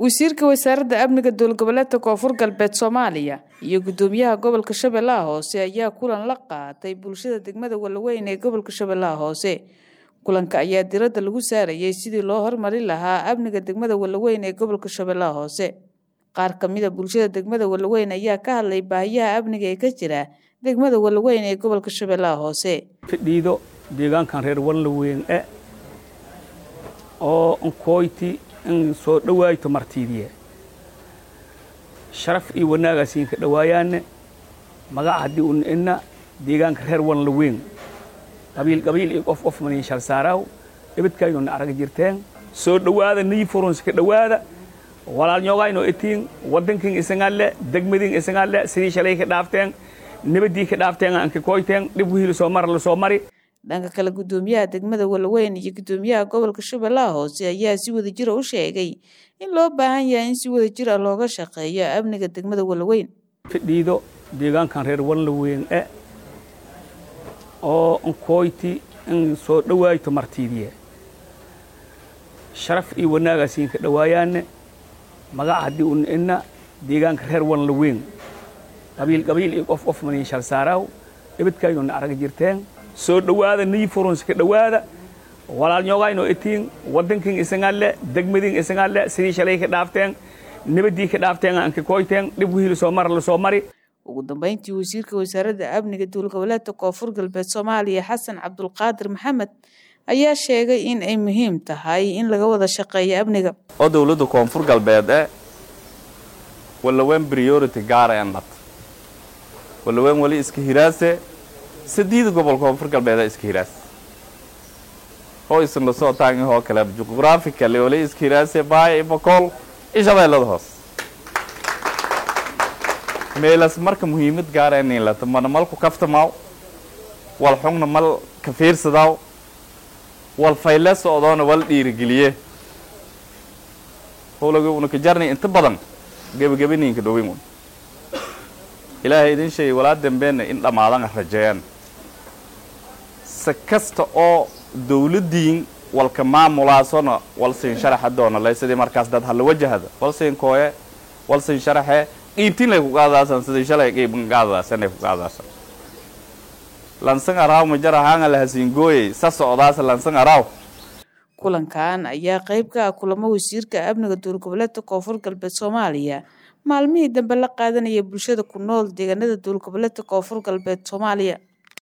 wasiirka wasaaradda amniga dowlgoboleedka koonfur galbeed soomaaliya iyo gudoomiyaha gobolka shabeellaha hoose ayaa kulan la qaatay bulshada degmada walaweyn ee gobolka shabeellaha hoose kulanka ayaa diradda lagu saarayay sidii loo hormarin lahaa amniga degmada walaweyn ee gobolka shabeellaha hoose qaar kamida bulshada degmada walaweyn ayaa ka hadlay baahiyaha amniga ee ka jira degmada walaweyn ee gobolka shabeellaha hoose fidhiido deegaankan reer walaweyn e oo nkooyti in soo dhawaayto martiidiye sharaf iyo wanaagaasiin ka dhawaayaane magaca haddii un ina deegaanka reer wanlaweyn qabiil qabiil iyo qof qof maniin shal saaraaw ibadkaaynoona arag jirteen soo dhowaada niyi furunsi ka dhowaada walaalnyoogaayno itiin waddankin isagaale degmadin isagaale sidii shalay ka dhaafteen nabadii ka dhaafteen aan ka kooyteen dhib wihii lasoo mara lasoo mari dhanka kale gudoomiyaha degmada walaweyn iyo gudoomiyaha gobolka shabeellaha hoose ayaa si wadajira u sheegay in loo baahan yahay in si wadajir ah looga shaqeeyo amniga degmada walaweyn fidhiido deegaankan reer walaweyn e oo nkooyti in soo dhawaayto martiidiye sharaf iyo wanaagaasiin ka dhawaayaane magaca haddii un ina deegaanka reer wanlaweyn qabiil qabiil iyo qof qof maniin shal saaraaw ibadkaaynoona arag jirteen soo dhowaada niyi furunsi ka dhowaada walaalnyoogaayno itiin waddankin isagaale degmadin isagaale sidii shalay ka dhaafteen nabadii ka dhaafteen aan ka kooyteen dhib wihii lasoo mara lasoo mari ugu dambeyntii wasiirka wasaaradda amniga dowlgoboleedka koonfur galbeed soomaaliya xasan cabdulqaadir maxamed ayaa sheegay in ay muhiim tahay in laga wada shaqeeyo amniga oo dowladda koonfur galbeed e walaweyn priority gaara en dhat walaweyn wali iska hiraase sadiida gobol koonfur galbeeda iska hiraas oo isan lasoo taagihoo kale juqraafikale wali iska hiraase baaya ibakool iyo shabeellada hoos meelas marka muhiimad gaara inay lato mana malku kaftamaaw wal xugna mal ka fiirsadaaw wal fayle socdoona wal dhiirigeliye howlaga una ka jarnay inta badan gebagabaninka dhowin un ilaahay idin sheegay walaa dambeena in dhammaadan rajeeyaan se kasta oo dawladdiin walka maamulaasona walsiin sharaxa doona lay sidii markaas dad hala wajahada walsiin kooye walsiin sharaxe qiibtin lay ku qaadaasan sidii shalay qiibkan qaadaasanay ku qaadaasan lansan araaw majar ahaanga lahasiin gooyey sa socdaasa lansan araaw kulankan ayaa qayb ka ah kulamo wasiirka amniga dowlgoboleedka koonfur galbeed soomaaliya maalmihii dambe la qaadanaya bulshada ku nool deegaanada dowlgoboleedka koonfur galbeed soomaaliya